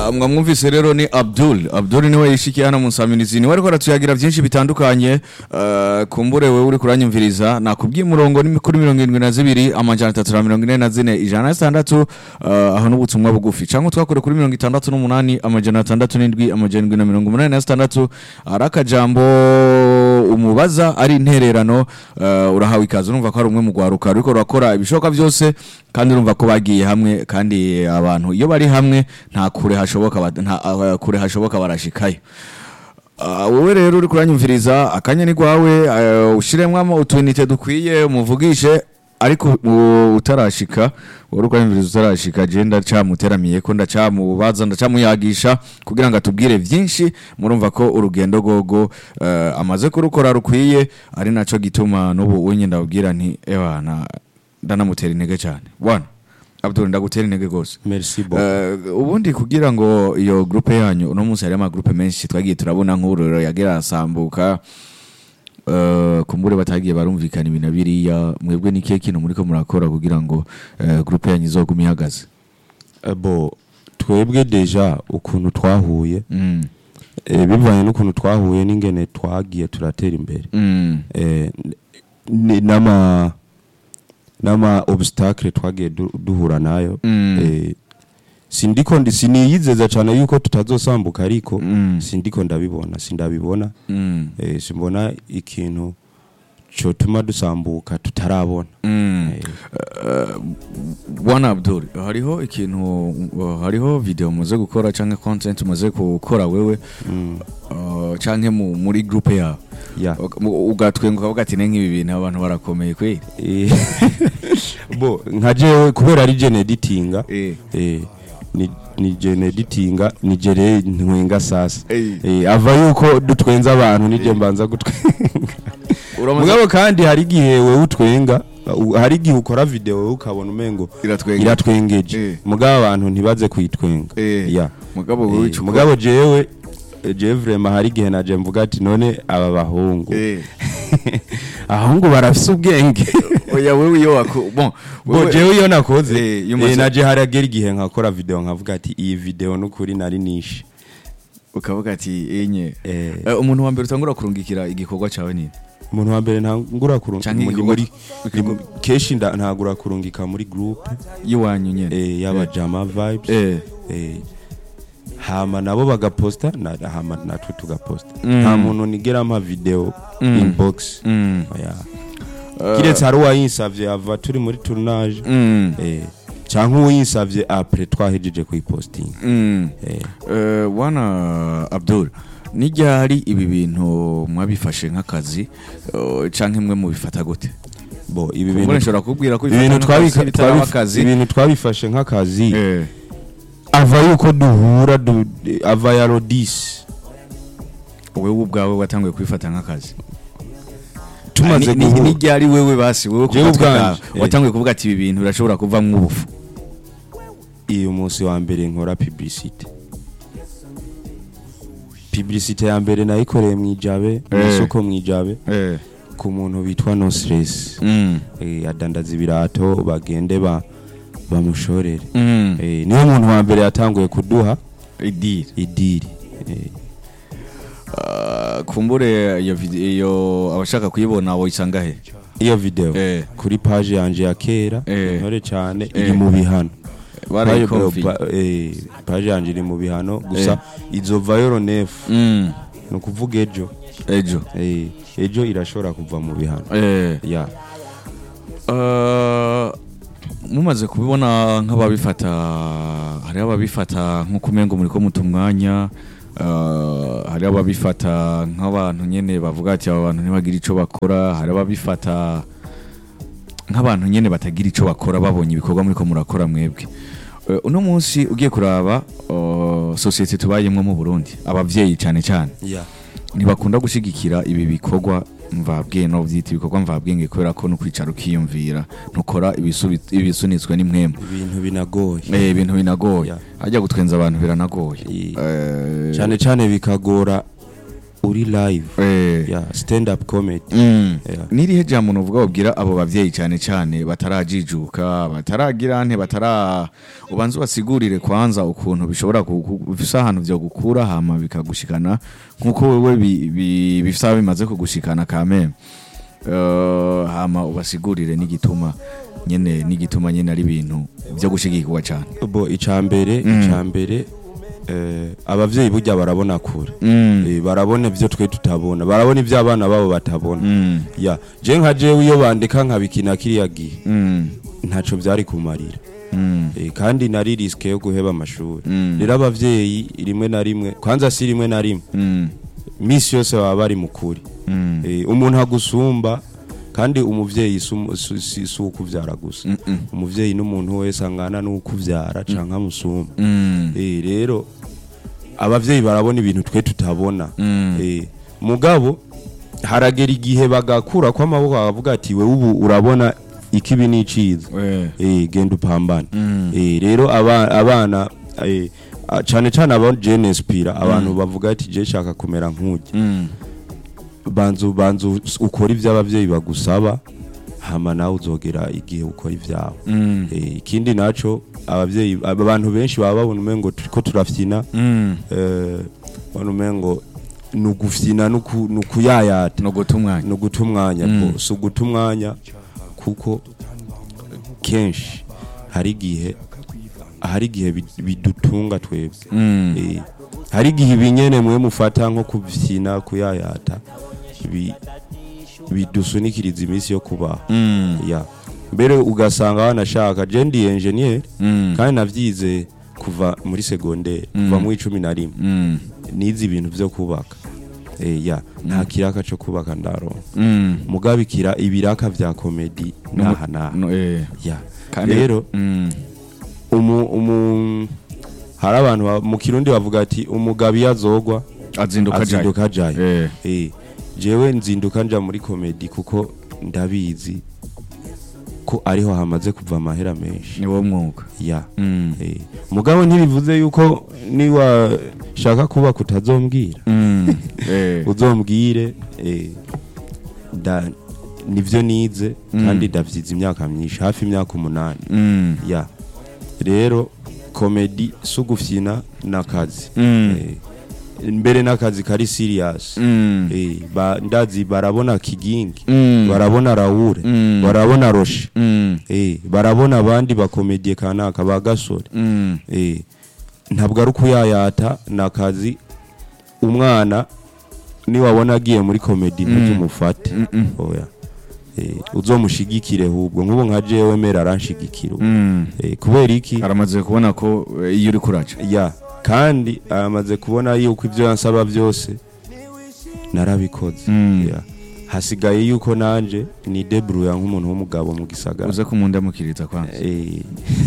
Ah, mwamwumvise rero ni abdul abdul niwe yishikiye hano mu nsamirizi niwe ariko aratuyagira byinshi bitandukanye ah, kumbure wewe uri kuranyumviriza nakubwiye umurongo ni kuri mirongo irindwi na zibiri amajana atatu na mirongo ine na zine ijana na zitandatu ah, aho n'ubutumwa bugufi cyangwa twakore kuri mirongo itandatu n'umunani amajana atandatu n'indwi amajana indwi na mirongo umunani na zitandatu ari akajambo umubaza ari intererano ah, urahawe ikaze urumva ko ari umwe mu rwaruka ruriko rurakora ibishoboka byose kandi urumva ko bagiye hamwe kandi abantu iyo bari hamwe nta kure hashoboka ba- nta ah, kure hashoboka barashikayo Ah, wowe rero uri kuranyumviriza akanya ni gwawe ah, ushiremwo utunite dukwiye umuvugishe ariko u- utarashika wowe uri kuranyumviriza utarashika je ndacamuteramiye ko ndacamubaza ndacamuyagisha kugira ngo atubwire vyinshi murumva ko urugendo gogo eh, amaze kurukora rukwiye ari naco gituma n'ubu unye ndabwira nti ewa na ndanamutera intege cyane bwana Abdul ndagutera intege gose merci bon Eh, ubundi kugira ngo iyo groupe yanyu uno munsi hari amagroupe menshi twagiye turabona nk'ururero yagira asambuka eh, kumbure batagiye barumvikana ibintu na biriya mwebwe ni kihe kintu muriko murakora kugira ngo eh, groupe yanyu izogume ihagaze Eh, bo twebwe deja ukuntu twahuye Mm, eh, bivanye n'ukuntu twahuye n'ingene twagiye turatera imbere mm, eh, ni- n'ama n'ama obstacle twagiye du- duhura nayo Mm. eh, sindiko ndi siniyizeza cyane yuko tutazosambuka ariko Mm. sindiko ndabibona sindabibona mm, eh, simbona ikintu cotuma dusambuka tutarabona mm. Eh, Eh, bwana Abdul hariho ikintu uh, hariho video muze gukora canke content muze gukora wewe mm, uh, canke mu- muri groupe yawe yeah. Mu- ugatwenguka uvuga ati "Ne nk'ibi bintu abantu barakomeye kweli Eh, bo nka jewe kubera ari jene editinga Eh. eh, ni ni jene editinga ni jere ntwenga sasa Eh. eh, ava yuko dutwenza abantu nije mbanza gutwenga Uramaze- mugabo kandi hari igihe wewe utwenga u- hari igihe ukora video wewe ukabona umengo Iratwengeje. iratwengeje Eh. mugabo abantu ntibaze kuyitwenga Eh, ya mugabo Eh, wowe ico ukora- mugabo jewe eh, jewe vrema hari igihe naje mvuga ati none aba bahungu Eh. ahungu barafise ubwenge oya wewe iyo wako bon bo wewe- jewe iyo nakoze Eh, iyo eh, umaze- naje haragera igihe nkakora video nkavuga ati iyi video nukuri nari nishe ukavuga ati enye Eh. Eh, umuntu wa mbere utangura kurungikira igikorwa cawe nini umuntu wa mbere ntagura kurungika Canke muri igikorwa- muri igikorwa- ni- kenshi nda- ntagura kurungika muri groupe yiwanyu nyene eh, y'abajama vibes Eh. eh, hama nabo bagaposta na, hama natwe tugaposta Mm. nta muntu nigera mpa video Mm. inbox Mm. oya Eh, kiretse hari uwayinsavye ava turi muri tournage mm. eh, canke uwinsavye apres twahejeje kuyipostinga Mm. eh, Eh, bwana Abdul nijyari ibi bintu mwabifashe nk'akazi eh, canke mwe mubifata gute bo ibi Kumbure bintu nshobora kubwira ko ibintu bifata nk'akazi twabika- bitaraba twabif- akazi ibintu twabifashe nk'akazi Eh. ava yuko duhura du, ava ya rodisi wewe ubwawe watanguye kubifata nk'akazi tumaze Ah, ni- ni- guhura nijyari wewe basi wewe ku Jewe gatwe ubwanje, kawe eh. watanguye kuvuga ati ibi bintu birashobora kuvamwo ubufu iyo munsi wa mbere nkora publicité publicité ya mbere nayikoreye mu ijabe mu Eh. isoko mu ijabe Eh. ku muntu bitwa no stress Mm. eh, adandaza ibirato bagende ba bamushorere Mm. eh, niyo muntu wa mbere yatanguye kuduha idiri idiri eh, Ah, kumbure iyo vide- iyo abashaka kuyibona woyisanga he iyo video Eh. kuri page yanje ya kera Eh. intore cyane Eh. iri mu bihano barayikonfi Pa- eh, page yanje iri mu bihano gusa izovayo ronefu Mm. ni ukuvuga ejo ejo Eh, ejo irashobora kuva mu bihano Eh. ya Uh, mumaze kubibona nk'ababifata hariho ababifata nk'uko umengo muri ko muta umwanya uh, hariho ababifata nk'abantu nyene bavuga ati aba bantu ntibagira ico bakora hariho ababifata nk'abantu nyene batagira ico bakora babonye ibikorwa muri ko murakora mwebwe Uh, uno munsi ugiye kuraba uh, sosiyete tubayemwo mu Burundi abavyeyi cane cane ya ntibakunda gushigikira ibi bikorwa mvabwenge no byita ibikorwa mvabwenge kubera ko no kwicara ukiyumvira ntukora ibisubi- ibisunitswe n'imwemu ibintu binagoye eh ibintu binagoye Yeah. hajya gutwenza abantu biranagoye I- Eh, cyane cyane bikagora uri live Eh. yeah stand up comedy Mm. Yeah. nirihe jambo nuvuga ubwira abo bavyeyi cyane cyane batarajijuka bataragira nte batara ubanza ubasigurire kwanza ukuntu bishobora ku- ku- bifise ahantu vyo gukura hama bikagushikana nkuko wewe bi- bi- bifise bimaze kugushikana kame uh, hama ubasigurire n'igituma nyene n'igituma nyene ari ibintu vyo gushigikirwa cyane bo icambere Mm. icambere eh, abavyeyi burya barabona kure mm. Eh, barabona ivyo twe tutabona barabona ivyo abana babo batabona mm. ya je nka jewe iyo bandika nkabikina kiriya gihe mm. ntaco vyari kumarira mm. Eh, kandi nari riske yo guheba amashuri Mm. rero abavyeyi rimwe na rimwe kwanza si rimwe na rimwe mm. misi yose baba bari mukuri mm. Eh, umuntu agusumba kandi umuvyeyi si umu- si si- si ukuvyara gusa Mm, mm. umuvyeyi n'umuntu wese angana n'ukuvyara canke amusumba mm. Eh, rero abavyeyi barabona ibintu twe tutabona Mm. Eh, mugabo haragera igihe bagakura ko amaboko bakavuga ati we ubu urabona ikibi n'iciza Eh. eh, genda upambane Mm. eh, rero aba- abana eh, a- cane cane aba jene inspira abantu bavuga ati je shaka kumera nk'ujya Mm. banzu banzu ukora ivyo abavyeyi bagusaba hama nawe uzogera igihe ukora ivyawe Mm. eh, ikindi naco abavyeyi aba- abantu benshi baba babona umengo turiko turafyina Mm. eh, babona umengo nugufyina nuku- nukuyayata no guta umwanya no guta umwanya Mm. mm. si uguta umwanya kuko kenshi hari igihe hari igihe bid- bidutunga twebwe Mm. Eh, hari igihe ibinyene mwe mufata nko kuvyina kuyayata bi- bidusunikiriza iminsi yo kubaho Mm. ya mbere ugasanga wanashaka je ndi engineer Mm. kandi navyize kuva muri segondere kuva Mm. mu icumi na rimwe Mm. nize ibintu vyo kubaka eh, ya nta kiraka co kubaka ndaronka Mm. mugabe ikira ibiraka vya komedi naha naha No, eh. ya Kandi- rero Mm. umu, umu hari abantu ba- mu kirundi bavuga ati umugabo iyo azogwa azinduka ajayo azinduka ajayo Eh. eh, jewe nzinduka nja muri komedi kuko ndabizi ko ariho hamaze kuva amahera menshi ni wo mwuga ya Mm. eh, mugabo ntibivuze yuko niwashaka kuba kutazombwira Mm. Eh. uzombwire eh, da nivyo nize Mm. kandi ndavyize imyaka myinshi hafi imyaka umunani Mm. ya rero komedi si ugufyina n'akazi Mm. Eh, mbere n'akazi kari serious Mm. Eh, ba- ndazi barabona kigingi Mm. barabona rawure Mm. barabona roshe Mm. Eh, barabona abandi bakomediye kanaka ba gasore Mm. Eh, ntabwo ari ukuyayata ni akazi umwana niwabona agiye muri komedi ntuzumufate Mm, mm. oya Eh, uzomushigikire hubwo nk'ubu nka jewe mera aranshigikira ubu. Mm. Eh, kubera iki aramaze kubona ko eh, iyo uri kuraca ya kandi aramaze kubona yuko ibyo yansaba byose narabikoze Mm. Ya. hasigaye yuko nanje ni debruya nk'umuntu w'umugabo mu gisagara uze kumundamukiriza kwanza Eh,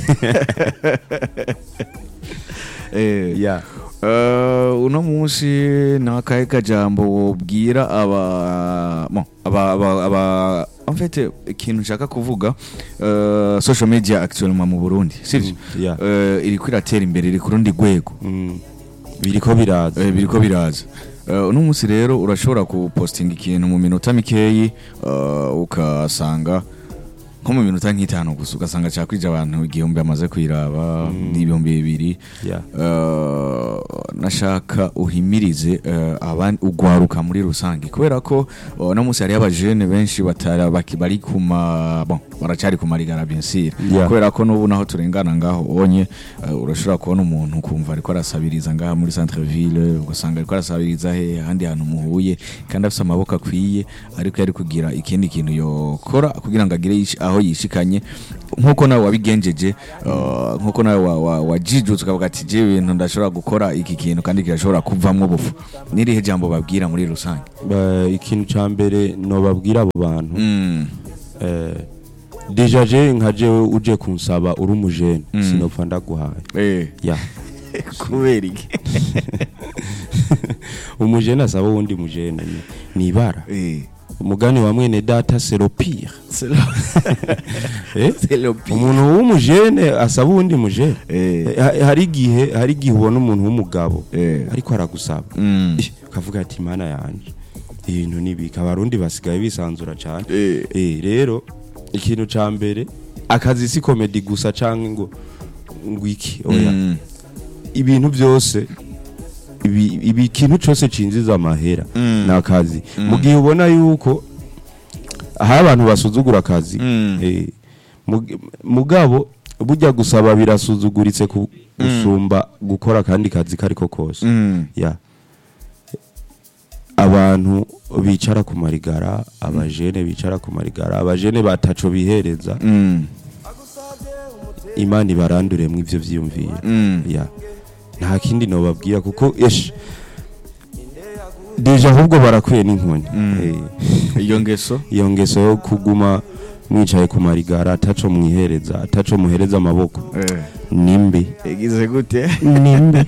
Eh. ya Uh, uno munsi nakahe kajambo wobwira aba bon aba aba, aba en fait ikintu nshaka kuvuga uh, social media actuellement mu Burundi sivyo Mm, yeah. uh, iri kwiratera imbere iri ku rundi rwego Mm. biriko biraza eh, biriko biraza uh, uno munsi rero urashobora kupostinga ikintu mu minota mikeyi uh, ukasanga nko mu minota nk'itanu gusa ugasanga cakwije abantu igihumbi bamaze kwiraba n'ibihumbi bibiri Yeah. Uh, nashaka uhimirize uh, abandi ugwaruka muri rusange kubera ko uh, no munsi hariyo abajene benshi batara baki- bari kuma bon baracari ku marigara bien sûr Yeah. kubera ko n'ubu naho turengana ngaho onye uh, urashobora kubona umuntu ukumva ariko arasabiriza ngaha muri centre ville ugasanga ariko arasabiriza he ahandi hantu muhuye kandi afise amaboko akwiye ariko yari kugira ikindi kintu yokora kugira ngo agire yishi- aho yishikanye nkuko nawe wabigenjeje uh, nkuko nawe wa- wa- wajijutse ukavuga ati je ibintu ndashobora gukora iki kintu kandi kirashobora kuvamwo ubufu nirihe jambo babwira muri rusange Ba- ikintu ca mbere nobabwira abo bantu mm. eh, deja je nka jewe uje kunsaba uri umujene Mm. sinopfa ndaguhaye eh. ya kubera iki umujene asaba uwundi mujene ni- ni ibara eh. umugani wa mwene data c'est le pire C'est le- Eh? c'est le pire. umuntu w'umujene asaba uwundi mujene Eh. Eh, ha- hari igihe hari igihe ubona umuntu w'umugabo Eh. ariko aragusaba Mm. Eh, ukavuga ati mana yanje ibintu nibika abarundi basigaye bisanzura cyane Eh. Eh, rero ikintu ca mbere akazi si komedi gusa canke ngo ngo iki oya Mm. ibintu byose ibi, ibi ikintu cyose cinjiza amahera Mm. ni akazi mu gihe ubona yuko aho abantu basuzugura akazi Mm. eh, mug- mugabo burya gusaba birasuzuguritse ku- gusumba gukora akandi kazi kariko kose Mm. ya abantu bicara ku marigara abajene bicara ku marigara abajene bataco bihereza Mm. imana ibaranduremwo ivyo vyiyumviro Mm. ya nta kindi nobabwira kuko esh deja ahubwo barakwiye n'inkoni Eh, iyo ngeso iyo ngeso yo kuguma mwicaye ku marigara ataco mwihereza ataco muhereza amaboko nimbi igize gute nimbi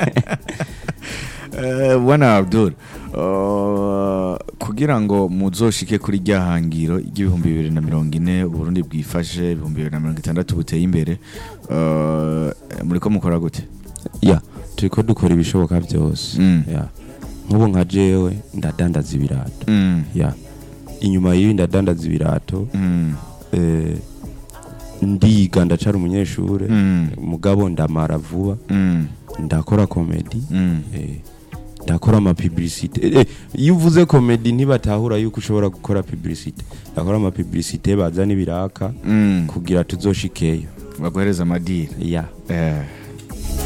Eh, bwana abdul uh, kugira ngo muzoshike kuri rya hangiro ry'ibihumbi bibiri na mirongo ine uburundi bwifashe ibihumbi bibiri na mirongo itandatu buteye imbere uh, muriko mukora gute ya turiko dukora ibishoboka byose Mm. ya nk'ubu nka jewe ndadandaza ibirato Mm. ya inyuma y'ibi ndadandaza ibirato Mm. eh, ndiga ndacara umunyeshure Mm. mugabo ndamara vuba Mm. ndakora komedi Mm. eh, ndakora amapibilisite eh, iyo uvuze komedi ntibatahura yuko ushobora gukora pibilisite ndakora amapibilisite bazana ibiraka Mm. kugira tuzoshikeyo baguhereza amadiri ya eh.